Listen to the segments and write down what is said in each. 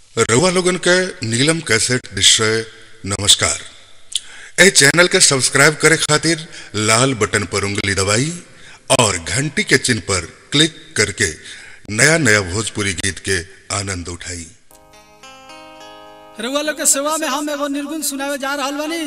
रउआ लोगन के नीलम कैसेट निश्चय नमस्कार ए चैनल के सब्सक्राइब करे खातिर लाल बटन पर उंगली दबाई और घंटी के चिन्ह पर क्लिक करके नया नया भोजपुरी गीत के आनंद उठाई रउआ लोग के सेवा में हम एगो निर्गुण सुनावे जा रहल बानी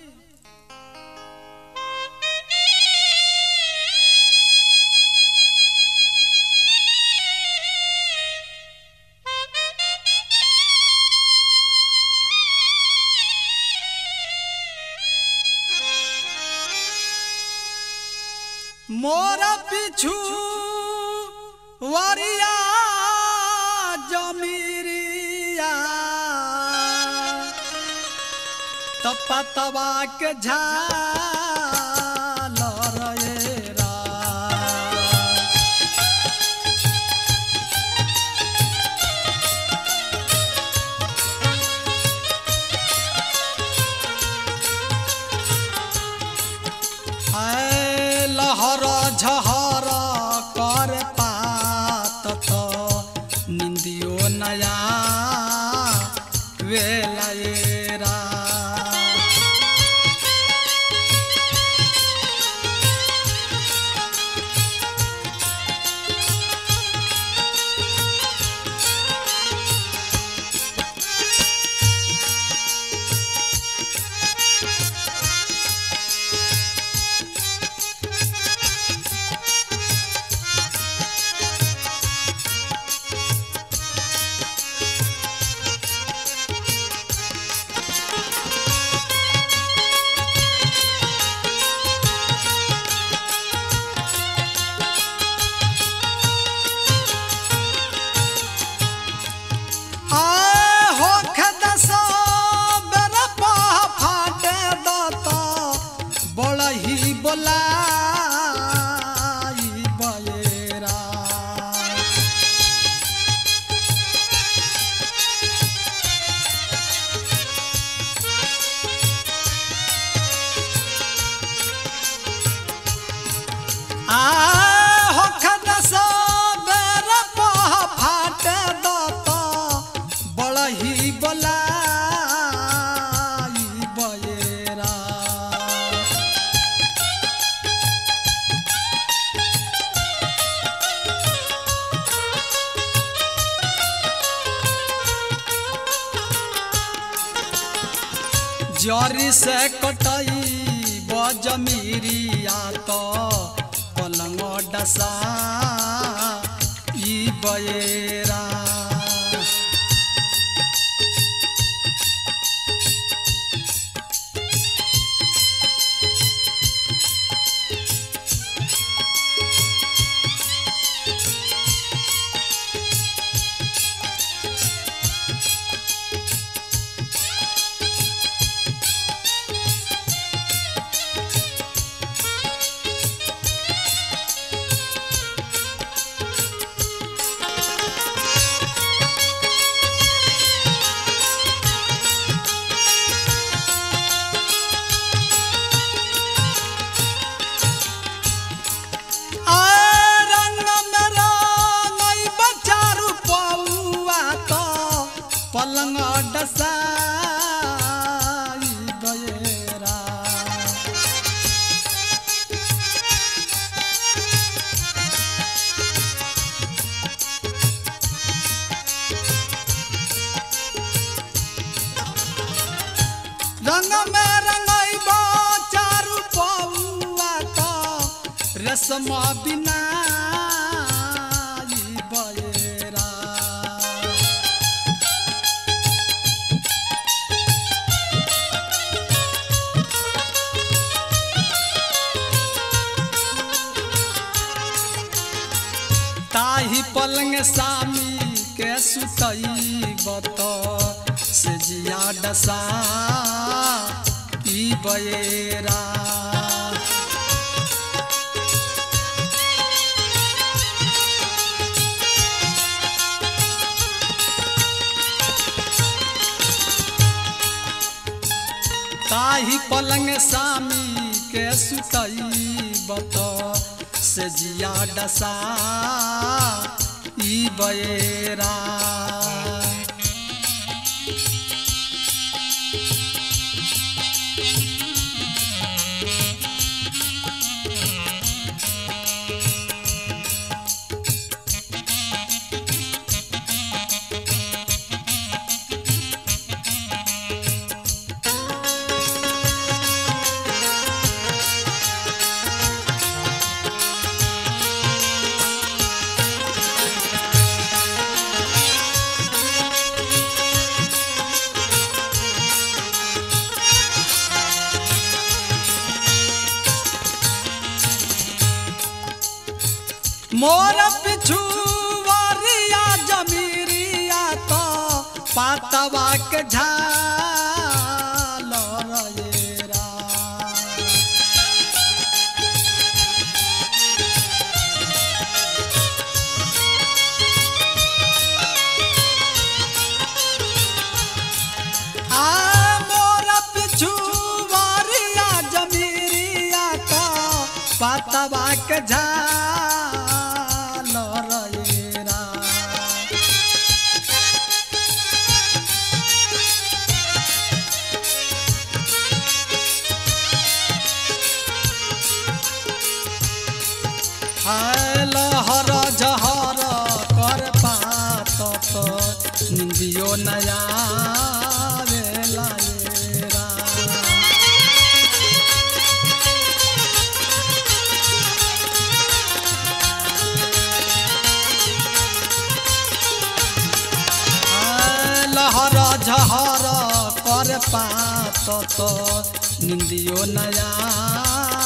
मोरा पिछू वरिया जमीरिया तपा तबा के झाल रे रा। ऐ लहर झहर कर पात त निंदियो नया वेलाएरा आए हो खदसा बेरा पाह फाटे दाता बड़ा ही बोलाई बयरा आए हो खदसा बेरा पाह फाटे दाता बड़ा ही बोलाई बयरा जरी से कटई बजमीरिया तो पलंग डसा ई बयरा आए रंग में रंगई बचारू पौआ तो पलंग डसाई बयरा रंग में रंगई बचारू पौआ तो रसम बिना बयरा ताही पलंग सामी के सुतई बत से जिया डसा ई बयरा ताही पलंग सामी के सुतई बत से जिया डसा ई बयरा मोर पिछु वरिया जमीरिया तो पातवा के झाल रा आ मोर पिछु वारिया जमीरिया का पतवा के झाल रेरा हाय लहर जहर कर पात तो निंदियो नया वेला येरा हाय लहर झहर कर पात तो निंदियो नया